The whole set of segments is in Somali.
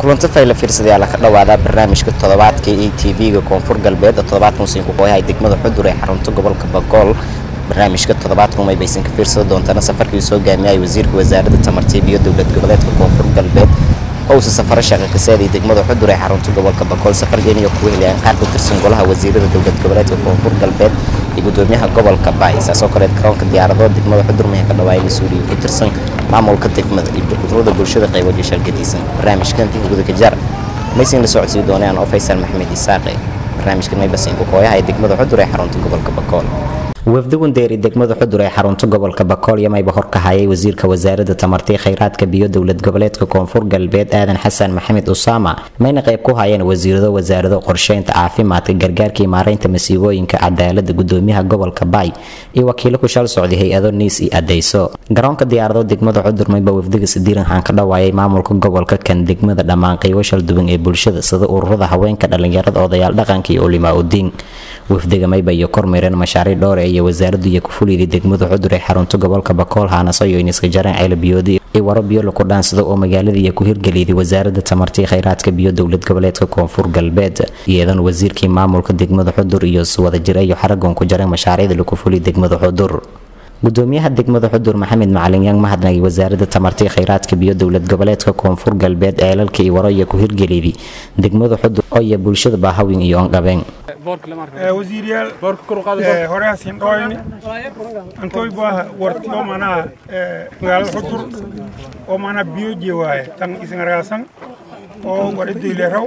kulanto fayla fiirsadayaala ka dhawaadaa barnaamijka toddobaadka e t v-ga koonfur galbeed oo toddobaadkan usiinku qooyahay degmada xudur ee xarunta gobolka bagool barnaamijka toddobaadkan umay baysan ka fiirsada doontana safarkii soo gaamiyay wasiirka wasaaradda tamartiib iyo dowlad goboleedka koonfur galbeed oo uusa safaro shaqa ka saaday degmada xudur ee xarunta gobolka bagool safarkan iyo kuwa helayaan qaar ka tirsan golaha wasiirada dowlad goboleedka koonfur galbeed iyo gudoomiyaha gobolka baay saasoo kaleed garoonka diyaarado degmada xudur mahe ka dhawaayay mas-uuliyiin ku tirsan maamulka degmada iyo ururada bulshada qayboodyo shargadiisan barnaamijkan guda kajaar maysin la socodsiin doonaan oo faysal maxamed isaaqe barnaamijkan maybasinka kooyaha ee degmada xudur ee xarunta gobolka bakool wafdigun deeri degmada xudur ee xarunta gobolka bakool yamayba horkahayay wasiirka wasaaradda tamartii khayraadka biyo dowlad goboleedka koonfur galbeed aadan xasan maxamed usaama mayna qayb ku hayeen wasiirado wasaarado qorsheynta caafimaadka gargaarkii maaraynta masiibooyinka cadaalada gudoomiyaha gobolka baay iyo wakiilo ku shal socday hay-ado niis iyo adeyso garoonka diyaarado degmada xudur mayba wafdiga sadiiranhaan ka dhawaayay maamulka gobolka kan degmada dhammaan qaybo shalduwan ee bulshada sida ururada haweenka dhalinyarada odayaal dhaqanka iyo ulimaa udiin wafdiga mayba iyo kormeereen mashaariic dhowre iyo wasaaraddu iyo kufuliydii degmada xudur ee xarunta gobolka bakool haanaso iyo iniska jareen ceelabiyoodi iyo waro biyo laku dhaansada oo magaalada iyo ku hirgeliyday wasaaradda tamartii khayraadka biyo dowlad goboleedka koonfur galbeed iyadan wasiirkii maamulka degmada xudur iyo wadajir iyo xaragoon ku jareen mashaariicda laku fuliy degmada xudur gudoomiyaha degmada xudur maxamed macalin yang mahadnagay wasaaradda tamartii khayraadka biyo dowlad goboleedka koonfur galbeed ceelalka iyo waro iyo ku hirgeliyday degmada xudur oo iyo bulshada baahawin iyo onqabeen wasiiryaal horehasin dhoyni antoy baaha warti oo manaha magaalada xudur oo manaha biyo jewaaye tan isangaraasan oo waridoyleraw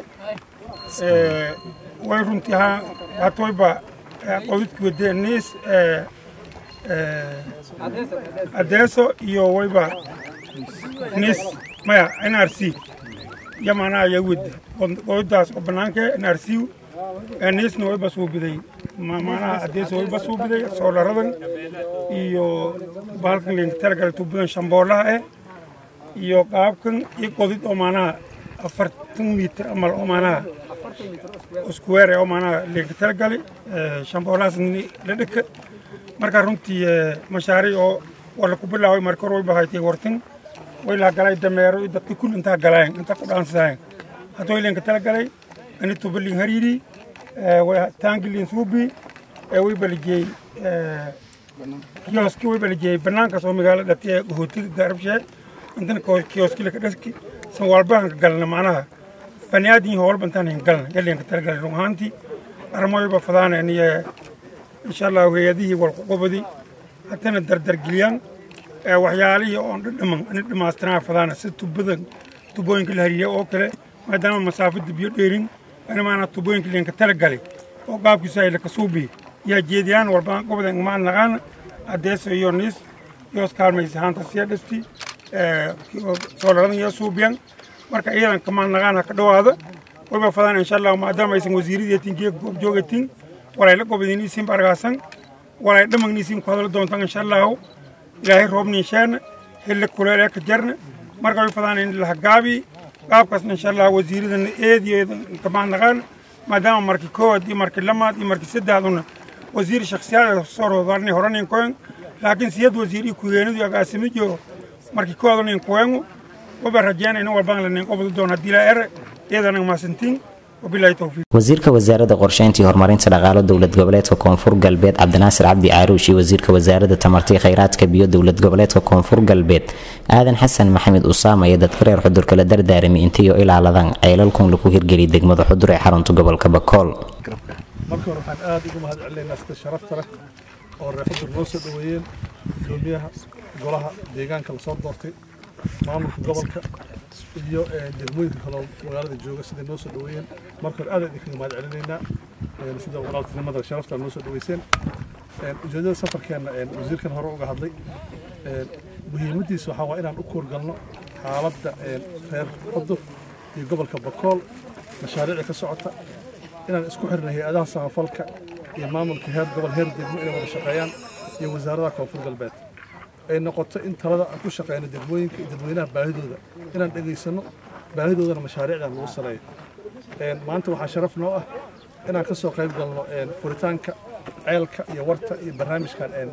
way runtii ha hatoyba qodidki wade niis adeeso iyo wayba niis maya nrc iyo manaha ya wade qodidaas oo banaanka nrc niisna wayba suubiday manaha adeeso wayba suubiday soolaradan iyo bahalkan leenka talagal tuubadan shamboolaha eh iyo qaabkan iyo qodid oo manaha afartan mitir amal oo manaha square oo manaha leenka talagali shamboolahaas la dheka marka runtii mashaariic oo wala ku bilaaway marka hore wayba haytay wartin way laha galay dameero iyo dadka kul intaa galayen intaa ku dhaansadaayen haddoo leenka talagalay ani tubalin hariiri taangilin suubi way balijiyey kioski way balijiyey banaankaas oo magaalo dhati hootiga gaarabshee intana kioski laka dhaski san walbahanka galna macnaha baniaadin howlba intaan hin galna yaleenka talagalay run ahaantii armoyba fadaana aniye insha allah hay-adihii walkuqubadi haddana dardargeliyaan waxyaalihii oon dhadhaman ani dhammaystiraan fadaana sida tubadan tubooyinka la hariiriya oo kale maadaama masaafada biyo dheerin ani maana tubooyinka leenka talagalay oo qaabkiisa ay laka suubi yaa jeediyaan walbaan qobada maan naqaana adeeso iyo niis yoos kaalmaysa haanta siya dhisti soolaradan iyo suubiyan marka iyadan kamaan naqaana ka dhawaada wayba fadaan insha allah maadaama aysan wasiiradeetin geeg goob joogatin walay la qobadiniisiin bargaasan walay dhamagniisiin ku hadla doontaan insha allahu ilaahay roobniisheena xilli kuleelee ka jarna marka way fadaan in lahagaabi qaabkaasna insha allah wasiiradana eediyo kamaan naqaan maadaama markii koowaad iyo markii lamaad iyo markii saddexduna wasiir shakhsiyaad soo rodarni horanin koen laakiin siyad wasiir iyo ku-heenadu agaasimijo markii koowaadnin koengu waba rajeena in walbaan lanin qobda doon haddii laa ere iyadana maasantiin wasiirka wasaaradda qorsheynta iyo horumarinta dhaqaalo dowlad goboleedka koonfur galbeed cabdinaasir cabdi caaruush iyo wasiirka wasaaradda tamartii khayraadka biyo dowlad goboleedka koonfur galbeed aadan xasan maxamed usaama iyo dadka reer xudur kala dardaarami intiyo ilaaladan ceelalkun lagu hirgeliy degmada xudur ee xarunta gobolka bakool marka hore waxaan aada ugu mahad celinaynaa sida sharafta leh oo reer xudur noo soo dhoweeyeen gudoomiyaha golaha deegaanka lasoo doortay maamulka gobolka iyo degmooyinka kaloo magaalada jooga siday noo soo dhoweeyeen marka hore aada idinkaga mahad celinaynaa sida walaaltinimada sharafta noo soo dhoweyseen ujeedada safarkeenna wasiirkan hore uga hadlay muhiimaddiisa waxaa waa inaan u koorgalno xaaladda reer xudur iyo gobolka bakool mashaariicda ka socota inaan isku xirna hay-adaha samafalka iyo maamulka heer gobol heer degmo inay wada shaqeeyaan iyo wasaaradaha koonfur galbeed ay noqoto in talada aan ku shaqeyno degmooyinka iyo dadweynaha baahidooda inaan dhegaysanno baahidoodana mashaariicdan lagu saleeyo maanta waxaa sharaf noo ah inaan ka soo qayb galno furitaanka ceelka iyo warta iyo barnaamijkan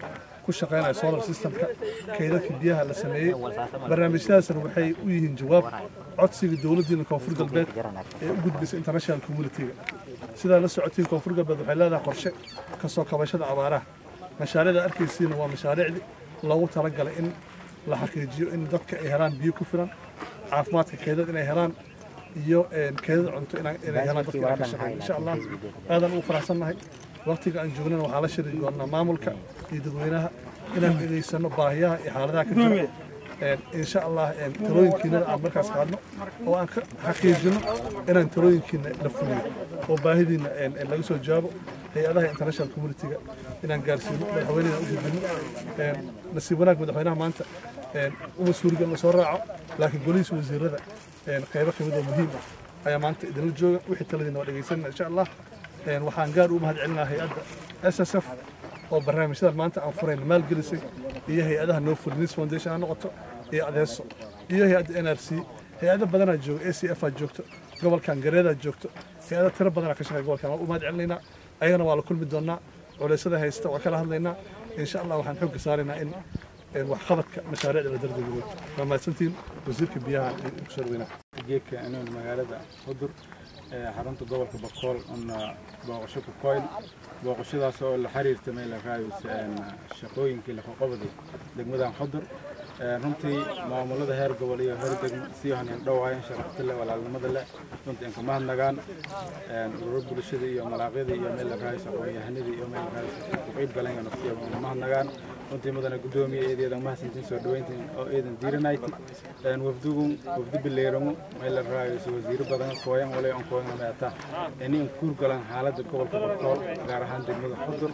ku shaqaynaya solar systemka kaydadka biyaha la sameeyey barnaamijyadaasna waxay u yihiin jawaab codsiga dowladdiina koonfur galbeed ee u gudbisa international community-ga sidaa la socotiin koonfur galbeed waxay leedahay qorshe ka soo kabashada abaaraha mashaariicda arkaysiina waa mashaariicdii loogu talagalay in la xaqiijiyo in dadka ay helaan biyo ku filan caafimaadka keydad inay helaan iyo keedad cunto inay helaan dadka aan ka shaqeeyo insha allah aadan ugu faraxsannahay waqtiga aan joognana waxaa la shiri doonaa maamulka iyo dadweynaha inaan egeysano baahiyaha iyo xaaladaha ka jira insha allah talooyinkiinana aan markaas qaadno oo aan ka xaqiijino inaan talooyinkiina la fuliyo oo baahidiina laga soo jawaabo hay-adaha international community-ga inaan gaarsiino madaxweynena u gudbino nasiib wanaag madaxweynaha maanta uma suuriga la soo raaco laakiin golihiisa wasiirada qaybo kamid oo muhiim ah ayaa maanta idinla jooga wixii taladiina waa dhegeysanana insha allah waxaan gaar u mahad celinaa hay-adda s s f oo barnaamijyadan maanta aan furayna maalgelisay iyo hay-adaha no furnis foundation ha noqoto iyo adeeso iyo hay-adda n r c hay-ado badanaa jooga a c f aa joogto gobolkan gareedaa joogto hay-ada tiro badanaa ka shaqeya gobolkan waan u mahad celinaynaa ayagana waa la kulmi doonaa culeysyada haysta waa kala hadlaynaa insha allah waxaan xoogga saaraynaa in waxqabadka mashaariicda la dardegeliyo waa mahadsantiin wasiirka biyaha kusoo dhaweynaa geedka inuun magaalada hudur xarunta gobolka bakool una booqasho ku koyl booqashadaas oo la xiriirta meel raayis shaqooyinkii laqoqobadi degmadan xudur runtii maamulada heer gobol iyo heer degmo sii haneen dhowaayan sharafta leh walaalnimada leh runtii inka mahadnagaan ururo bulshada iyo malaaqyada iyo meel raayis aqoon-yahanadii iyo meel raayis ku qeyb galeen nafsiya mahadnagaan runtii mudana gudoomiye eedeedan mahadsantiin soo dhaweyntiin oo eedan diiranayti wafdugun wafdi bileeramu meel raayis wasiiro badan kooyan walay on kooyan meeta ini in kuur galan xaaladda gobolka bakool gaar ahaan degmada xudur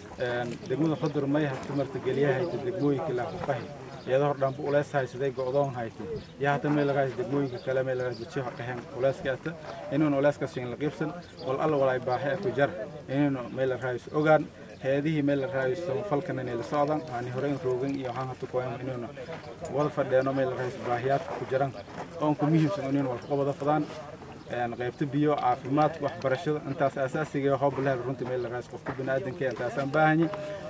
degmada xudur may hata marta geliyahayta degmooyinka laafuqahi iyadoo hor dhanba ulees haysaday go'doon haytay yaa hata meel lagaas degmooyinka kale meel lagaas dajiyo dhaheen uleeska ata inuun uleeskaas in la qiibsan wal alla walaay baaxe ku jar inuun meel raayis ogaan heedihii meel raayis samafalkan inay la socdaan aan hore in roogan iyo waxaan hata kuwayn inuun wada fadheeno meel raayis baahiyaadka ku jiran oon ku muhiimsan inuun wal ka wada fadaan qaybta biyo caafimaadka waxbarashada intaas asaasiga hoob lehed runtii meel raayis qofka biniaadanka intaasaan baahanyi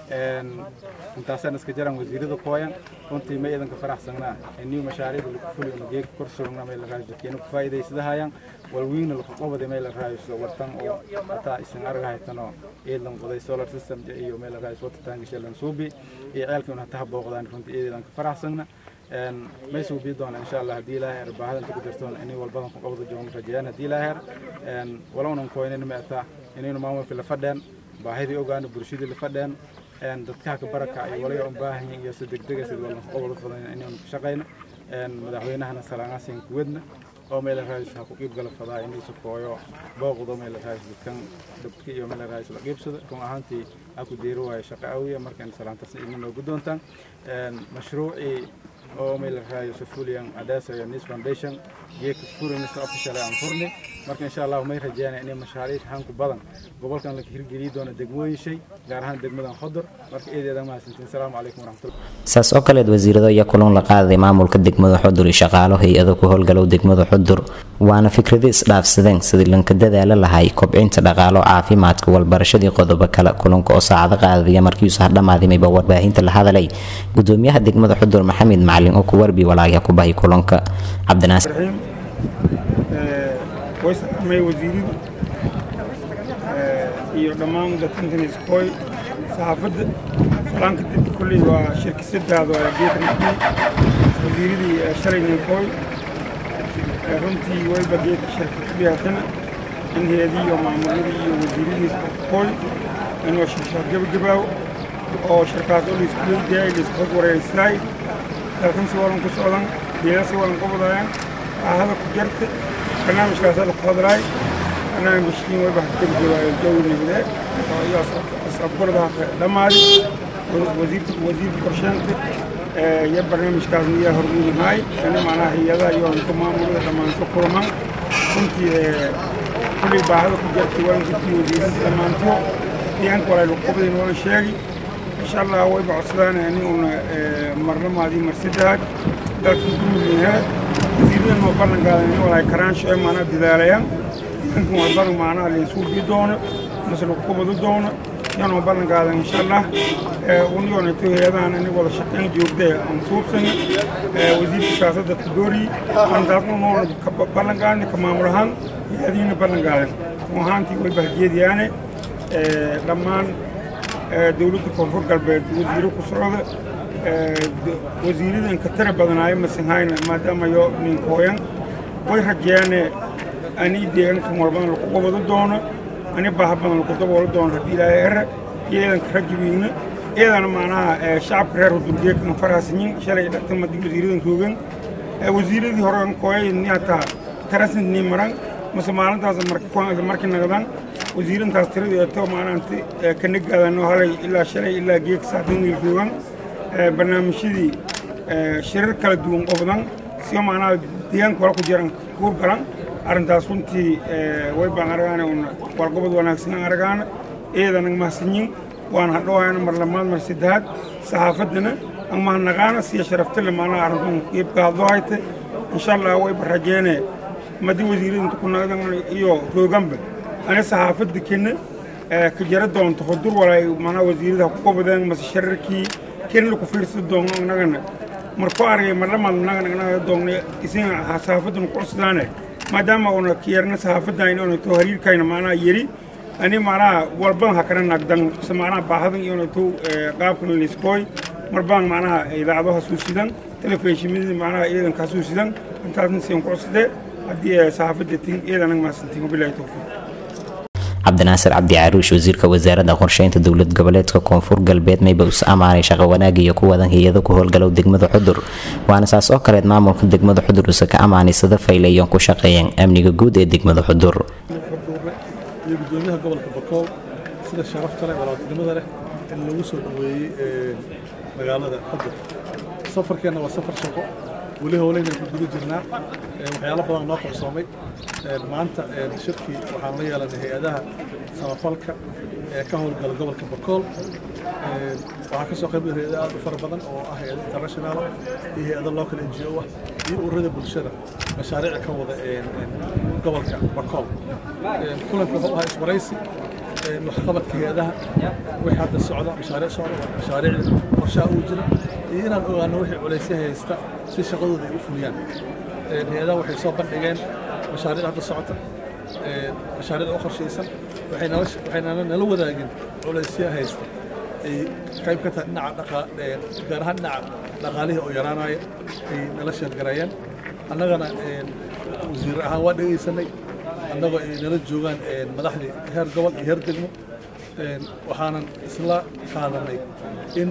intaasaan iska jiraan wasiirada kooyan runtii ma idanka faraxsanaa inii mashaariicda lagu fuli una geega kor surugna meel raayis dadkeena ku faa'iidaysadahayaan walwiina lagu qabada meel raayis wartan oo hataa isan arga haytanoo eedan qoday solar system iyo meel raayis watertank shelan suubi iyo ceelkan hataa booqdaan runtii eedan ka faraxsanna may suubi doona insha allah haddii ilaahay er baahadan ku jirtoon inay walbadan ku qabada joogan rajayaan haddii ilaahay er walownan kooynin meeta inaynu maamulka la fadheen baahidii ogaano bulshadii la fadheen dadkaha ka baraka ay walaya u baahan yihiin iyo si degdega sida walna qobol badan inaynu ka shaqayno madaxweynahana salaanaasin kuwadna oo meel raayis ha ku qiib gala fadaa inaysu kooyo booqdo meel raayis dadkan dabka iyo meel raayis la qiibsada run ahaantii ha ku deeri waayo shaqo awiya markaan salaantaasna idin noogu doontaan mashruucii oo meel raayis fuliyan adeesa iyo nis foundation geeka furinisa official aan furni marka insha allah may rajeynaya inay mashaariic hanku badan gobolkan la hirgeliyi doono degmooyin shay gaar ahaan degmadan xodur marka eedeeda mahadsantiin asalaamu calaykum waraxmatullah saas oo kaleed wasiirado iyo kulan la qaaday maamulka degmada xudur iyo shaqaalo hay-ado ku howlgalow degmada xudur waana fikrado isdhaafsadeen sidii lanka dadaala lahay kobcinta dhaqaalo caafimaadka walbarashadii qodobo kale kulanka oo saacado qaadaya markiisu hadhammaadimayba warbaahinta la hadalay gudoomiyaha degmada xudur maxamed macalin oo ku warbi walaagya ku bahay kulanka cabdinaasir way salaamay wasiiradu iyo dhammaan dadkantan iskooy saxaafadda salaanka dib kolley waa shirkisadaada waa geedka naqdi wasiiradii shalayna kooy runtii wayba geedka shirka dhiyaatana in heedii iyo maamuladii iyo wasiiradii kooy inoo shirshaad gabagabaaw oo shirkaas oo laisku weydiyaay laisku hog wareysnaay dalkan si walan ku socdan geeda si walan qabadayaan baahada ku jarta barnaamijkaas la ku hadlaay barnaamijkiin way baa ka joogaay jawlibde oo iyo asabgurda dhamaadi wasiirka wasiirka qorsheynta ee iyo barnaamijkaas niya hormuudnahay in macnaha hay'adaha iyo ka maamulada dhammaanto kulman runtii kulli baahada ku jirtay waan jirtay wasiirada dhammaanto deegaanka walaa lagu qabdayn wala sheegi insha allah way bacodsadaan in uuna marnamaadii marsidaad dalka ku midyahay wasiirada noo ballan qaadan in walaa karaansho ee maanaa dadaalayaan deegaankan waa badan maanaha la isugu bi doono mase lagu qabado doono yanoo ballan qaadan insha allah uniyoonato hay-adahan ini wada shaqayn joogtee aan suubsan wasiirka siyaasadda kudoori aan taasna noona ballan qaadni ka maamul ahaan hay-adihiina ballan qaadan ahaantii way bahjeediyaane dhammaan dowladda koonfur galbeed wasiiro ku socda wasiiradan ka tira badanaayo masinhayna maadaama yo ninkooyan way rajeene ani deegaankan walbadan lagu qabado doono ani baaha badan lagu daboolo doono haddii ilaahay ere iyo eedanka rajibiina eedana macnaha shacabka reer hudurgeekan faraasinyin shalay dhagtan madi wasiiradan roogan wasiiradii horean kooyay niataa tarasin ni maran mase maalintaas markii nagadan wasiirantaas tiradii eto maanaanti kanagaadano halay ilaa shalay ilaa geeg saatan wiil roogan barnaamijyadii shirar kala duwan qofdan sio macnaha deegaanka wala ku jiran kuur galan arrintaas runtii way baan aragaane un walgobod wanaagsan aragaana eedanag mahadsanyin waan hadhowaana mar lamaad mar saddexaad saxaafaddana ang mahadnaqaana siya sharaftale macnaha arrintan iibka hadloo hayte insha allah way barajeene madi wasiiradinta ku nagdan iyo rooganba ani saxaafadda kena ka jara doonto hudur walay macnaha wasiirada ku qobadeen mase shararkii ken laku fiirsada doono nagana marku argay marlamaad nagana naga doogna isin saxaafaddana ku cusdaane maadaama una kiyarna saxaafaddan una to hariirkayna macnaha yeri ani macnaha walban ha kana nagdan se macnaha baahadan iyo to qaabkan liskooy marbaan macnaha idaacado hasuusidan telefishinadii macnaha iidanka hasuusidan intaasna siin ku cusdee haddii saxaafadda tin iidanag mahadsantiin wabilaahi towfiiq cabdinaasir cabdi caruush wasiirka wasaaradda qorsheynta dowlad goboleedka koonfur galbeed mayba us ammaanay shaqo wanaag iyo ku wadan hay-ado ku howlgalow degmada xudur waana saas oo kaleed maamulka degmada xudur use ka ammaanay sida faylayoon ku shaqeeyeen amniga guud ee degmada xudur iyo gudoomiyaha gobolka bakool sida sharafta leh walaaltinimada leh in lagu soo dhaweeyey magaalada xudur safarkeenna waa safar shaqo weli howleynan ku guda jirnaa waxyaalo badan noo qabsoomay maanta shirkii waxaan la yeelanay hay-adaha samafalka ee ka howlgala gobolka bakool waxaa ka soo qayb gala hay-ada aad u fara badan oo ah hay-ada international iyo hay-ada local n g o ah iyo ururada bulshada mashaariica ka wada gobolka bakool kulanka wuxuu ahaa iswaraysi waxqabadka hay-adaha wixii hadda socda mashaariic socda mashaariicda qorshaha uu jira iyo inaan ogaano wixii culaysya haysta si shaqadooda ay u fuliyaan hay-adaha waxay soo bandhigeen mashaariic hadda socota mashaariic u qorshaysan waxayna nala wadaagin culaysya haysta ay qayb ka tahay dhinaca gaar ahaan dhinaca dhaqaalihii oo yaraanaya ay nala sheergareeyeen annagana wasiir ahaan waa dhegaysanay annagoo ay nala joogaan madaxdii heer gobol iyo heer degmo waxaanan isla qaadanay in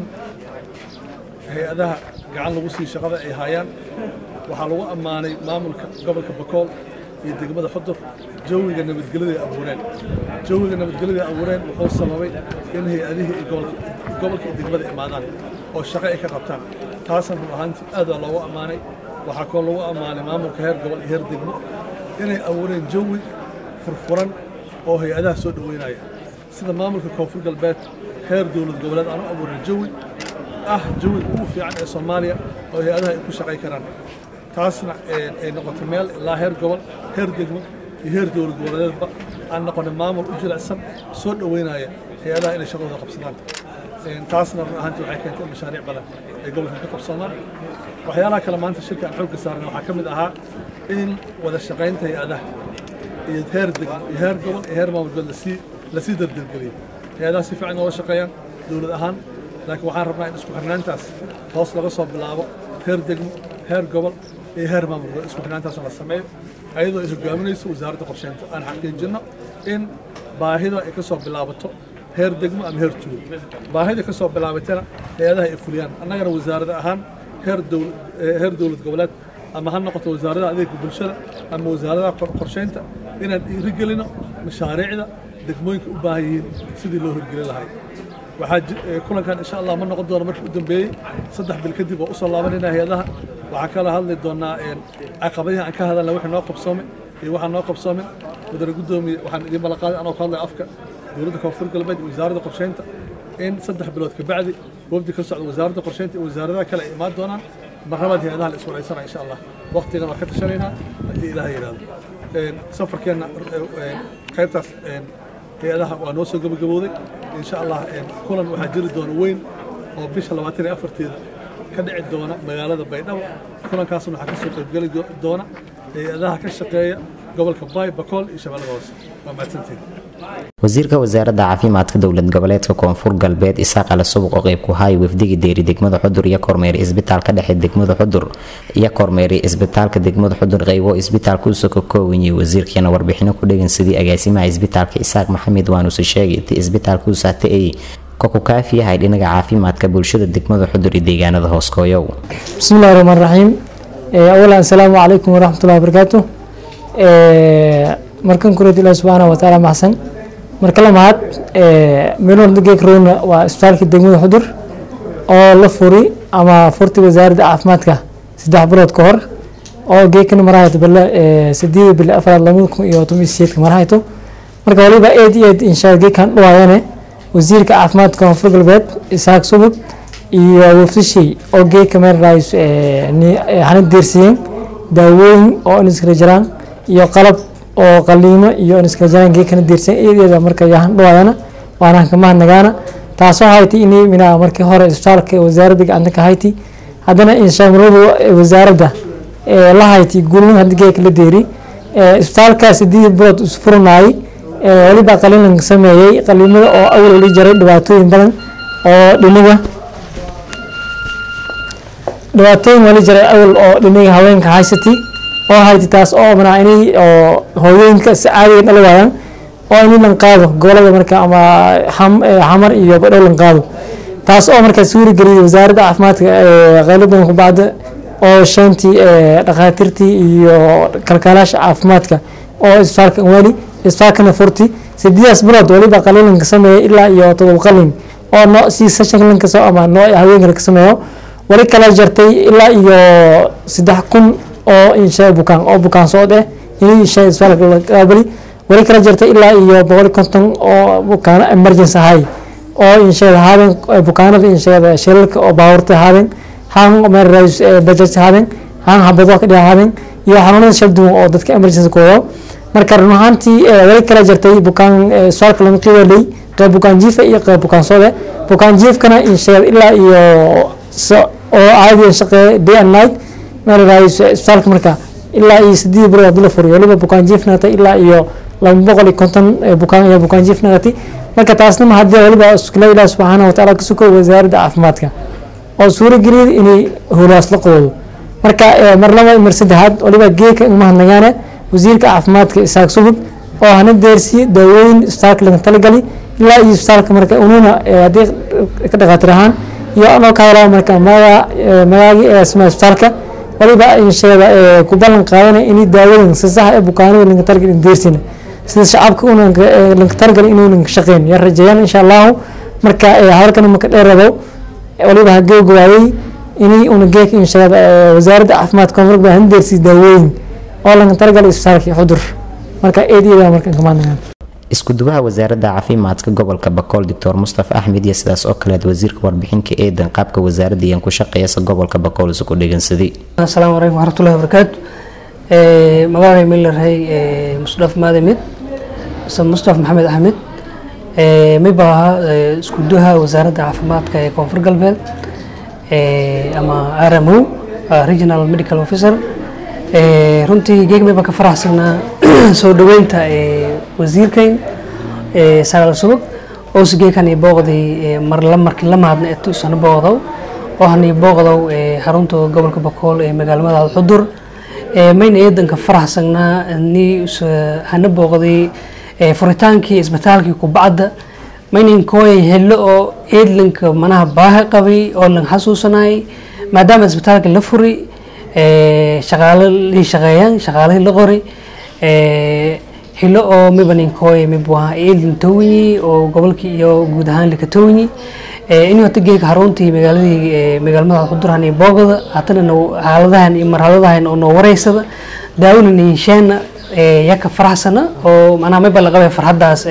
hay-adaha gacan lagu sii shaqada ay haayaan waxaa lagu ammaanay maamulka gobolka bakool iyo degmada xudur jawiga nabadgelyada ay abuureen jawiga nabadgelyada ay abuureen wuxuu sababay in hay-adihii ay gobolka iyo degmada imaadaan oo shaqo ay ka qabtaan taasna run ahaantii aad baa loogu ammaanay waxaa kaloo lagu ammaanay maamulka heer gobol iyo heer degmo inay abuureen jawi furfuran oo hay-adaha soo dhoweynaya sida maamulka koonfur galbeed heer dowlad goboleed aanu abuuray jawi ah jawiga ugu fiican ee soomaaliya oo hay-adaha ay ku shaqay karaan taasna ay noqotay meel ilaa heer gobol heer degmo iyo heer dowlad goboleedba aan noqonay maamul u jilicsan soo dhoweynaya hay-adaha inay shaqadooda qabsadaan taasna run ahaantii waxay keentay in mashaariic badan ay gobolka ka qabsoomaan waxyaalaha kale maanta shirka aan xoogga saarnay waxaa ka mid ahaa in wada shaqaynta hay-adaha iyo heer degmo iyo heer gobol iyo heer maamul goboleed lasii lasii dardargeliyey hay-adaha si fiican noola shaqeeyaan dowlad ahaan laakiin waxaan rabnaa in isku xirnaantaas hoos laga soo bilaabo heer degmo heer gobol iyo heer maamul goboleed isku xirnaantaas la sameeyo ayadoo ay hogaaminayso wasaaradda qorsheynta aan xaqiijinno in baahida ay ka soo bilaabato heer degmo ama heer tuulo baahida ka soo bilaabatana hay-adaha ay fuliyaan annagana wasaarada ahaan heer dowlad heer dowlad goboleed ama ha noqoto wasaaradaha adeegka bulshada ama wasaaradaha qorsheynta inaan dhiirigelino mashaariicda degmooyinka u baahan yihiin sidii loo hirgelin lahay waxaa kulankan insha allah ma noqon doono markii u dambeeyey saddex bil kadib oo usoo laabanayna hay-adaha waxaa kala hadli doonaa caqabadihi aan ka hadalna wixii noo qabsoomay iyo waxaan noo qabsoomin mudane guddoomiye waxaan idiin ballanqaaday anoo ka hadlaya afka dowladda koonfur galbeed iyo wasaaradda qorsheynta in saddex bilood ka bacdi wafdi ka socda wasaaradda qorsheynta iyo wasaaradaha kale ay imaan doonaan marnabad hay-adaha la iswaraysanaa insha allah waqtigan waa ka tashanaynaa haddii ilaah yidhaahdo safarkeenna qaybtaas hay-adaha waa noo soo gabagabooday insha allah kulan waxaa jiri doona weyn oo bisha labaatan iyo afarteeda ka dhici doona magaalada baydhabo kulankaasna waxaa kasoo qaybgeli doona hay-adaha ka shaqeeya gobolka baay bakool iyo shabeellada hoose waa mahadsantiin wasiirka wasaaradda caafimaadka dowlad goboleedka koonfur galbeed isaaq ale subuq oo qeyb ku haaya wafdigii deeri degmada xudur iyo kormeeri isbitaalka dhexe degmada xudur iyo kormeeri isbitaalka degmada xudur qeybo isbitaalka usoo ka koowanyihi wasiirkiina warbixino ku dhegan sidii agaasimaha isbitaalka isaaq maxamed waanuuse sheegay intii isbitaalka u saatay koku kaafi yahay dhinaga caafimaadka bulshada degmada xudur iyo deegaanada hooskooyow bismillahi raxmaan raxiim awalan asalaamu calaykum waraxmatullahi wabarakaatu markan kureed ilaah subxaana wa tacaala maxsan marka lamaad meelwalda geek rowna waa isbitaalka degmada xudur oo la furi ama furti wasaaradda caafimaadka saddex bilood ka hor oo geekana marahayto bale sideeda bile afaraad labada kun iyo toban iyo sideedka marahayto marka waliba eed iyo eed inshaa geekan dhawaayane wasiirka caafimaadka koonfur galbeed isaaq subug iyo wafdishii oo geeka meel raayis hana deersiyeen daawooyin oo iniskala jiraan iyo qalab oo qaliimo iyo iniskala jiraan geekana deersiyen iyadeeda marka yahan dhawaayana waana kamahadnagaana taasoo hayti inay minaa markii hore isbitaalka wasaaradda gacanta ka hayti haddana inshaamurada wasaaradda la hayti gulmin hadda geeka la deeri isbitaalka sideed bilood isfuranaayay waliba qaliilan sameeyey qaliimada oo awal oli jaray dhibaatooyin badan oo dhiniga dhibaatooyin wali jaray awal oo dhiniga haweenka haysatay oo hayti taas oo manaa inay oo hooyooyinka si caadiga dhali waayaan oo inay lan qaado gobolada marka ama xamar iyo badhow lan qaado taas oo markaa suuri geliyay wasaaradda caafimaadka qayladan ku bacda oo shantii dhakhaatiirtii iyo kalkaalaasha caafimaadka oo isbitaalka wali isbitaalkana furti sideedaas bilood waliba qaliilanka sameeya ilaa iyo todoba qalin oo noo si session ka soo ama noo haweenka ka sameeyo wali kala jartay ilaa iyo saddex kun oo insha bukaan oo bukaan socod eh in insha isbitaalka la qaabali wali kala jartay ilaa iyo boqol konton oo bukaan emergency ahay oo insha haadeen bukaanada insha shilalka oo baawarta haadeen haan meel rays budget haadeen haan habado ka dhahaadeen iyo xanuunada shal duwan oo dadka emergency kooda marka run ahaantii wali kala jartay bukaan isbitaalka laga qiibalay qayb bukaan jiifa iyo qayb bukaan socode bukaan jiifkana insha ilaa iyo oo caadi shaqeeya day and night meel rays isbitaalka marka ilaa iyo sideed bilood hadii la furiyo waliba bukaan jiif naqatay ilaa iyo laba boqol iyo konton bukaan ayaa bukaan jiif naqatay marka taasna ma haddii waliba iskula ilaah subxaana wa tacaala ka suko wasaaradda caafimaadka oo suura geliyay inay howlahaas la qabado marka mar laba mar saddexaad waliba geeka mahadnagaane wasiirka caafimaadka isaaq subug oo hana deersiye daawooyin isbitaalka laga talagali ilaa iyo isbitaalka marka ununa haddii ka dhakaatir ahaan iyo anoo ka hadlaa marka maga magaagii ee asmaa isbitaalka waliba insheeda ku ballan qaadanaya inay daawadan si sax ee bukaanada laga talagali deersina sida shacabka una laga talagali inuunan shaqeyn yaa rajeeyaan insha allahu marka hadalkan maka dheerado waliba hagoogawaayey inay una geeka insheeda wasaaradda caafimaadka koonfur baa hana deersiye daawooyin oo laga talagalay isbitaalka xudur marka eed iyada markan kamaadnagaan isku-duwaha wasaaradda caafimaadka gobolka bakool doctor mustafa axmed iyo sidaas oo kaleed wasiirka warbixinka eedan qaabka wasaaradda iyan ku shaqeeyasa gobolka bakool isugu dhegeensaday asalaamu calaykum waraxmatullahi wabarakaatu magacay milarhay mustaf maadamid mustaf maxamed axmed miba ahaa isku-duwaha wasaaradda caafimaadka ee koonfur galbeed ama rmo regional medical officer runtii geegmay baan ka faraxsanaa soo dhaweynta wasiirkayn sagaal subag oo sigeekan i booqday marla markii la mahadna eto isana booqdow oo hana i booqdow xarunta gobolka bakool ee magaalmada xudur mayna eedanka faraxsanaa ni hana booqday furitaankii isbitaalkii kubacda maynan kooyay hello oo eedlanka manaha baahi qabay oo lan xasuusanayay maadaama isbitaalka la furi shaqaale lii shaqeeyaan shaqaalihii la qori hilo oo miba ninkooy mibwaha eelin towinyi oo gobolkii iyo guud ahaan lika towinyi inuu hata geeka xaruntii magaaladii magaalmada xudurhan iyo boogada hatana xaaladahan iyo marxaladahan oo noo wareysada daawina ninsheena yaka faraxsana oo macnaha miba la qabay farxaddaas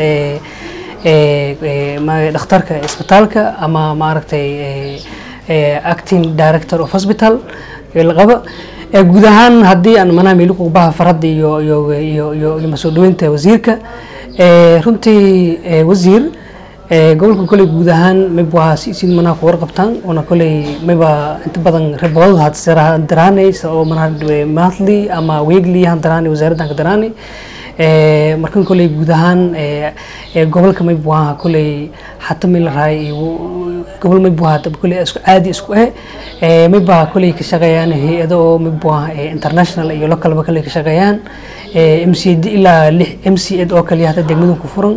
dhakhtarka isbitaalka ama maaragtay acting director of hospital la qaba guud ahaan haddii aan manaha meeli kubaha farada iyo iyo iyo iyo iyo masoo dhaweynta wasiirka Eh, runtii eh, wasiir eh, gobolka koley guud ahaan mayba waa si isin manaha ku warqabtaan oona koley mayba inta badan riboodada had daraanaysa oo manaha monthly ama weekly han daraanay wasaaraddan ka daraanay Eh, markan koley guud ahaan eh, eh, gobolka mayba waa koley hata may la rahay gobol mayba waa hata koley isku caadi isku eh Eh, mayba koley ka shaqeeyaan hay-ado oo mayba waa eh, international iyo localba koley ka shaqeeyaan Eh, mcd ilaa lix mcd oo kaliya hata degmadan ku furan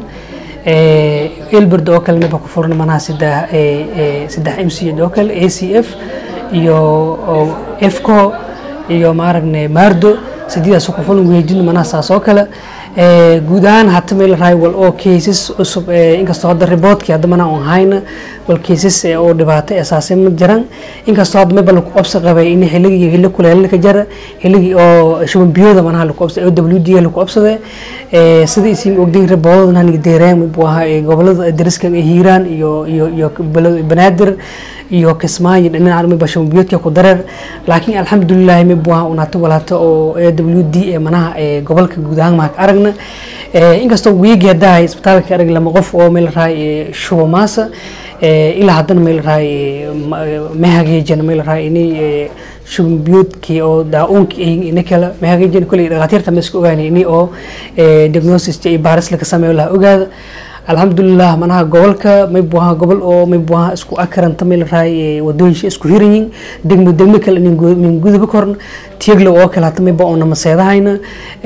elberd oo kale mayba ku furan manaha saddex eh, eh, saddex mcd oo kale acf iyo oo efco iyo maaragne maardo sideedaas ku fulan weejin manaha saas oo kale Eh, guud ahaan hata meel rahay wal oo cases cusub eh, inkastoo hadda riboodkii hadda mana on hayna wal cases eh, oo dhibaato asaasay ma jiraan inkastoo hadda mayba lagu qabsi qabay in xilligii xilli kuleelna ka jara xilligii oo shuban biyooda manaha lagu qabsaday oo w d lagu qabsaday Eh, sida isin ogdiin riboodada haniga deereen buu ahaa eh, gobolada dariska ee hiiraan iyo iyo iyo belo- banaadir iyo kismaayo dhinaca mayba shuban biyoodka ku dareer laakiin alxamdulilah maybu ahaa unaata walaato oo a w d ee manaha ee gobolka guud ahaan maha ka aragna Eh, inkastoo wiigi haddaa hay isbitaalka arag lama qof oo meel rahay eh, shubo maasa Eh, ilaa haddana meel rahay ma hageejan meel rahay inay eh, shuban biyoodkii oo daa-uunkii ina kale ma hageejan koley dhakhaatiirta ma iska ogaanay ini oo eh, diagnosis iyo baaris laga sameeyo laha ogaada alxamdulilah manaha gobolka maybu ahaa gobol oo maybu ahaa isku akaranta meel rahay wadooyinsha isku hiranyin degmo degmo kale min guduba korna tieglo oo kale hata mayba oo namaseedahayna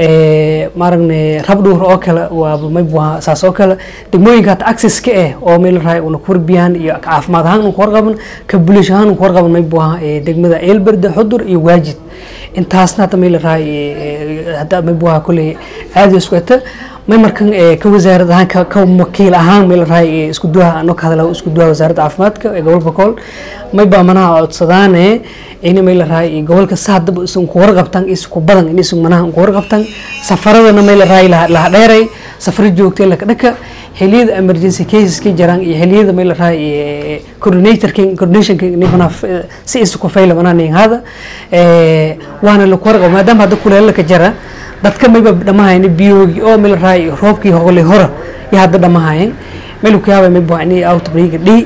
maaragne rabdhuur oo kale waaba maybu ahaa saas oo kale degmooyinka hata accesska eh oo meel rahay una kuwarbiyaan iyo caafimaad ahaan una kuwarqaban ka bulish ahaan una kuwarqaban maybu ahaa eh, degmada eelberde xudur iyo waajid intaasna hata meel rahay hadda maybu ahaa koley caadi isku eta may markan eh, ka wasaarad ahaan ka ka wakiil ahaan meel rahay eh, isku duwaha anoo ka hadla isku duwaha wasaaradda caafimaadka ee gobolka kool may baa manaha codsadaane in meel rahay gobolka saadaba isan ku warqabtan isku badan in isan manaha ku warqabtan safaradana meel rahay la dheeray safar joogtay laka dhaka xiliyada emergency cases ka jiraan iyo xiliyada meel rahay coordinatorka coordinationka nibana si isku fayla manaha nin hada eh, waana la ku warqab maadaama hadda kuleela ka jira dadka mayba dhamahayn biyoogi oo meel raay roobkii hogolay hora iyo hadda dhamahayn meel ku yaabay mayba inay outbreak dhi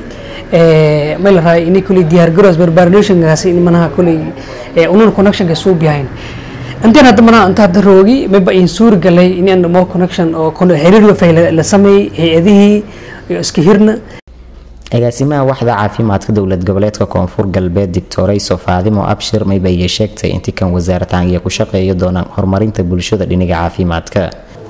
ee meel raay inay kulay diyaar garoos barbarination gaasi in manaha kulay ee unun connection ka soo biyayn intaan hadda manaha inta hadda roogi mayba in suur galay in aan mo connection oo kono xiriir la fayla la sameey hay'adihii iyo iska hirna agaasimaha waxda caafimaadka dowlad goboleedka koonfur galbeed dictorayso faadimo abshir mayba iyo sheegtay intii kan wasaarataangiya ku shaqeeya doonaan horumarinta bulshada dhinaga caafimaadka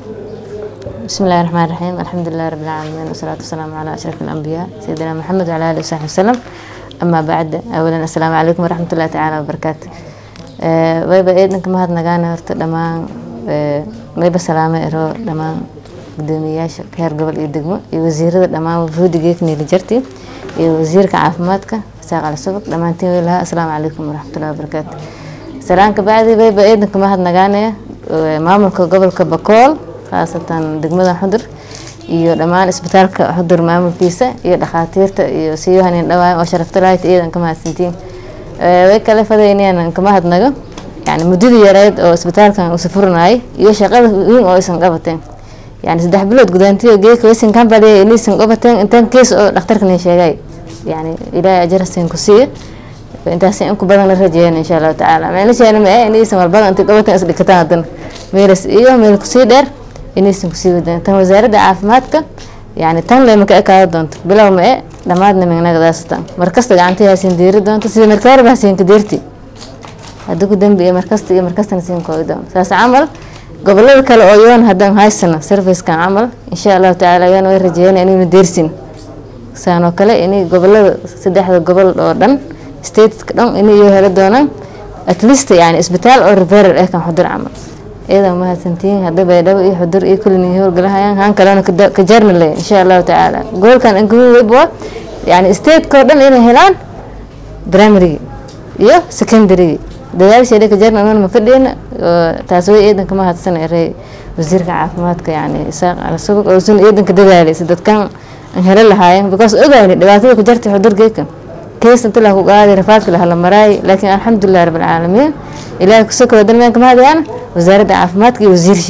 بسم الله الرحمن الرحيم الحمد لله رب العالمين والصلاة والسلام على أشرف الأنبياء سيدنا محمد وعلى آله وصحبه وسلم أما بعد أولا السلام عليكم ورحمة الله تعالى وبركاته أه ويبا إيدنك مهد نغانا هرت دمان أه ويبا سلامة إرو دمان gudoomiyayaasha heer gobol iyo degmo iyo wasiirada dhammaan wufuudigeekni la jartay iyo wasiirka caafimaadka isaaq ali subag dhammaantiin way lahaa asalaamu calaykum waraxmatullahi wabarakaatu salaan ka bacdi bayba eedanka mahad nagaanaya maamulka gobolka bakool khaasatan degmada xudur iyo dhammaan isbitaalka xudur maamulkiisa iyo dhakhaatiirta iyo siyohanin dhawaayan oo sharafta lahayd iyadan ka mahadsantiin way kale fadaynayaan ka mahadnago yani muddadii yareyd oo isbitaalkan uu safurinayay iyo shaqada weyn oo aysan qabateen yani saddex bilood gudaantiyo geeka waysan kambaliya inaysan qabateen intaan kees oo dhakhtarkan sheegay yani ilaahay ajarasin ku siiya intaas in ku badan la rajeeyeen insha allahu tacaala meelasheena ma eh inaysan walbada intay qabateen is dhikataan haddana meelas iyo meel kusii dheer inaysan kusii wadaan tan wasaaradda caafimaadka yani tan lema ka ekaado doonto bilow ma e dhammaadna mignagadaasatan markasta gacantii hasiin diiri doonto sida markaariba hasiin ka deerti hadda ku dambi iyo markasta iyo markastana siin koogi doonto saas camal gobolada kale oo yoon haddaan haysano servicekan camal insha allahu tacaala yoon way rajeeyana inaynu deersin saanoo kale inay gobolada saddexda gobol oo dhan stateka dhan inay iyo heli doonaan at least yani isbitaal oo referal eh kan xudur camal iyadoo mahadsantihiin hadda baydhabo iyo xudur iyo kulin howlgalahayaan haan kalena ka jarni leh insha allahu tacaala gobolkan inkugu webwa yani stateka oo dhan inay helaan primarygii iyo secondarygii dadaasheeda ka jarna iman ma fadhiyna taas way eedanka ma hadsan erey wasiirka caafimaadka yani isaaq ala subag oo sun eedanka dadaalaysa dadkan aan helo lahaayeen because ogayni dhibaatada ku jartay xudurgeeka kees inta la ku qaaday rafaadka la hala maraay laakiin alxamdulilah rabbil caalamiin ilaahay ku sokoro dalmeenka ma hadayaan wasaaradda caafimaadka iyo wasiirshe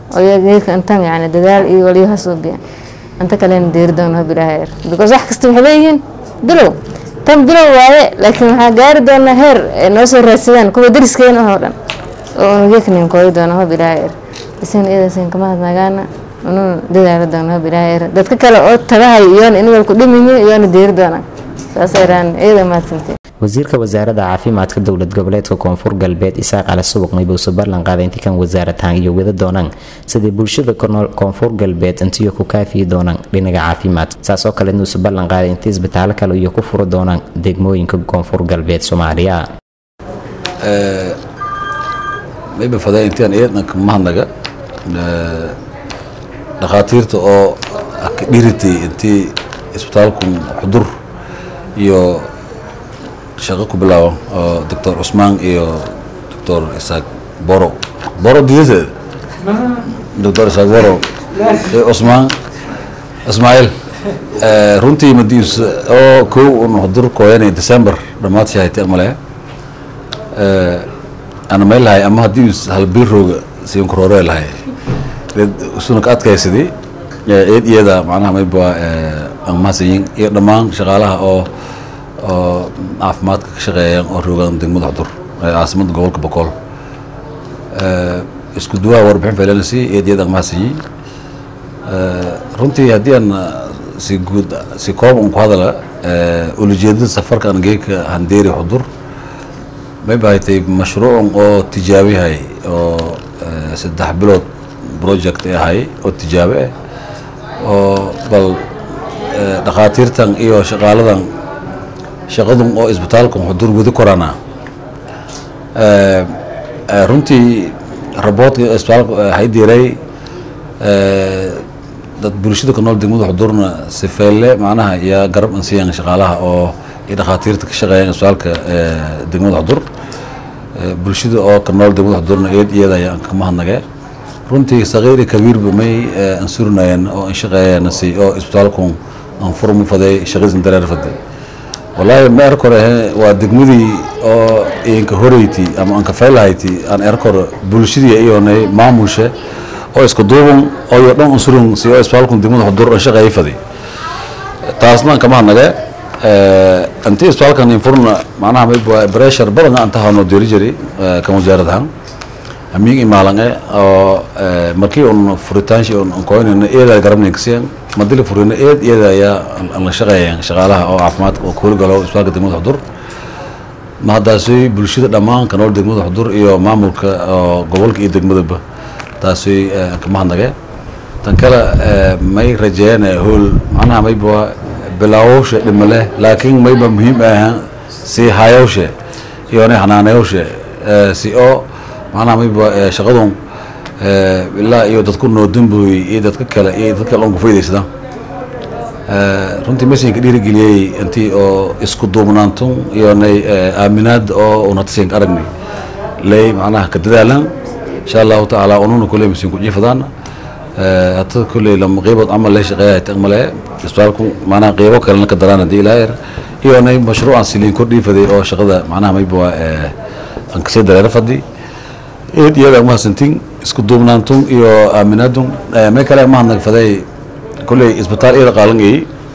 oo iyaga intan yani dadaal iyo waliyo hasuubiya inta kalena deeri doona hob ilaahay er because wax kasta waxay leeyihiin bilow tan bilow waaye laakiin waxaa gaari doonaa heer ay noo soo raadsadaan kuwa dariskeena oo dhan oo unugeknin kooyi doona hob ilaahay er isan iyadasin kama hadnaagaana unuu dadaalo doona hob ilaahay er dadka kale oo tagahay iyoona in walku dhimiyin iyoona deeri doonaan saasay raan iyada mahadsantiin wasiirka wasaaradda caafimaadka dowlad goboleedka koonfur galbeed isaaq cali subuq maybuuse ballan qaaday intii kan wasaaratan iyo wada doonaan sidii bulshada kunool koonfur galbeed intiyo ku kaafiyi doonaan dhinaga caafimaad saas oo kale inuuse ballan qaaday intii isbitaalo kale iyo ku furi doonaan degmooyinka koonfur galbeed soomaaliya mayba fadaa intaan eednanka mahadnaga dhakhaatiirta oo ka dhiritay intii isbitaalkun xudur iyo shaqo ku bilaabo oo doctor cusmaan iyo doctor isaaq boro boro didateeda doctor isaaq boro iyo cusmaan ismaaciil runtii madiis oo kow un xudur kooyanay december dhammaad shahaytay amale ana may lahay ama haddii hal bil rooga siin kurooree lahay isuna ka adkaysadii eed iyada macnaha mayba angmahadsanyin iyo dhammaan shaqaalaha oo oo caafimaadka ka shaqeeyaan oo roogaan degmada xudur ee caasimada gobolka boqol isku duwaha warbixin feelanasi eed iyada angmahadsanyin runtii haddii aan si guud si koob un ku hadala ulajeedada safarka aan geeka handeeri xudur may bahatay mashruucan oo tijaabihay oo saddex bilood project ahay oo tijaabe ah oo bal dhakhaatiirtan iyo shaqaaladan shaqadun oo isbitaalkan xudur wadi korana runtii raboodka isbitaalka haydiray dad bulshada ku nool degmada xudurna sifeelle macnaha yaa garab ansiiyaan shaqaalaha oo iyo dhakhaatiirta ka shaqeeyaan isbitaalka degmada xudur bulshada oo ka nool degmada xudurna eed iyada ayaan ka mahadnagee runtii sakiir iyo kabiirba may ansurinayeen oo anshaqeeyeen si oo isbitaalkun aan furmu faday shaqadiisan dareer faday wallaahi ma erkore waa degmadii oo idinka horeyti ama aan kafaylahayti aan erkore bulshadii iyonay maamulshe oo iska duuban oo iyo dhan unsurun si oo isbitaalkun degmada xudur aan shaqeeyay faday taasna aan kama hadnage intii isbitaalkan infurna macnaha mayba breshar badan aan tahano deeri jiray kan wasaarad ahaan amiig imaalange oo markii un furitaanshi un koynayna eeda garabnaykasiyan madili furina eed iyada ayaa aan la shaqeeyeen shaqaalaha oo caafimaadka oo kuuli galo isbitaalka degmada xudur ma haddaasi bulshada dhammaan ka nool degmada xudur iyo maamulka oo gobolka iyo degmadaba taasi aan ka mahadnage tan kale may rajeeyeen hool macnaha mayba bilaawowshe dhima leh laakiin mayba muhiim ahan si hayowshe iyo nay xanaanayowshe si oo macnaha mayba shaqadun ilaa iyo dadku noodambooy iyo dadka kale iyo dadka kale on ku faa'idaysada runtii mesinka dhiirigeliyey intii oo isku duubnaantun iyo nay aaminaad oo unatasinka aragnay lay macnaha ka dadaalan insha allahu tacaala ununa kuley masin ku jiifadaan hata kuley lama qeybood camal lay shaqeeyahay tagmale isbitaalku macnaha qeybo kalena ka daraan haddii ilaa yar iyo nay mashruucan siliin kordhii faday oo shaqada macnaha mayba aan kasii dareero fadi eed iyaga mahadsantin isku duubnaantun iyo aaminaadun may kale mahadnag faday kulley isbitaal iyada qaalangay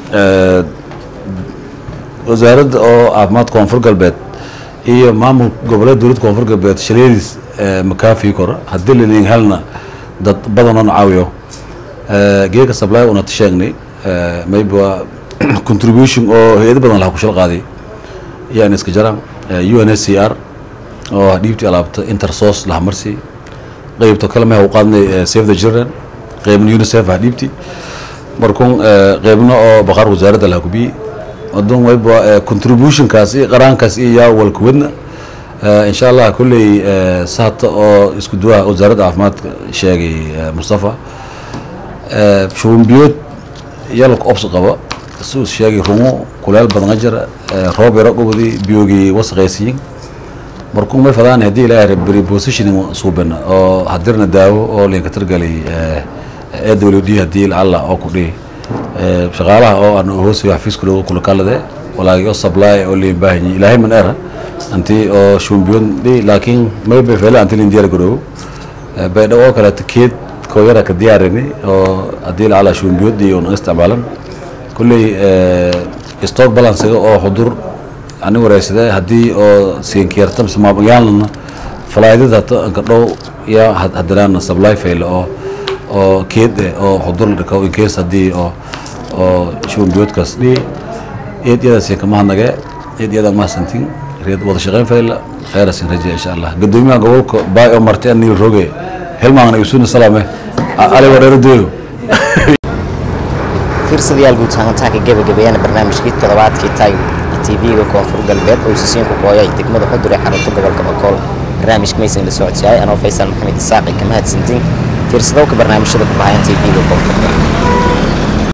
wasaaradda oo caafimaad koonfur galbeed iyo maamul goboleed dowladda koonfur galbeed shaleediis makaafi kor haddii lanin helna dad badanoon caawiyo geeka supply una sheegnay mayba contribution oo hay-ado badan laha ku shal qaaday yaan iska jaraan u n s c r oo dhiibtii alaabta intersos laha marsi qeybto kale meha u qaadnay save the children qeybna unicef ha dhiibti markun qeybna oo baqaar wasaaradda laha kubiyey adun wayba contributionkaas iyo qaraankaas iyo yaa walkuwadna insha allah kulley sahata oo isku duwaha wasaaradda caafimaadka sheegay mustafa shubanbiyood yalka obs qaba su sheegay rungo kuleel badanga jira roob yaro gobodi biyogii wasaqaysiyin markuu may fadaan haddii ilaahay beri positioning suubina oo hadirna daawo oo linka targalay ee w d haddii lacalla oo ku dhihi shaqaalaha oo aan hoosayo xafiiska looga kula kalade walaagi oo supply oo liin baahanyi ilaahay man era anti oo shumbiyon dhi laakiin may bay fele anti lin diyaar garoobo baydhaw oo kaleeto keed koo yara ka diyaarini oo haddii lacala shuumbiyood iyo naga isticmaalan kulley stock balancega oo xudur ani wareysade haddii oo siinkiyarta mise maabayaalna falaydada ka dhow ya hadiraan supply fail oo oo keed eh oo xudur la dhiko in case haddii oo oo shuumbiyoodkaas dhihi eed iyadaasi kama hadnage eed iyada mahadsantiin reed wada shaqeyn fayla khayrasin rajiya insha allah gadoomiyaha gobolka baay oo marti anil roge helmaangna isuna salaame ali wareero deyo fiirsadayaal guud ahaantaanka gebagabeeyana barnaamijkii toddobaadkii taay tv-ga koonfur galbeed oo sisiinku kooyay degmada xudur ee xarunta gobolka bakool barnaamijka maysan la socodsiiyay anoo faysal maxamed isaaqi ka mahadsantiin fiirsadowka barnaamijyada ku bahayan tv-ga koonfur galbeed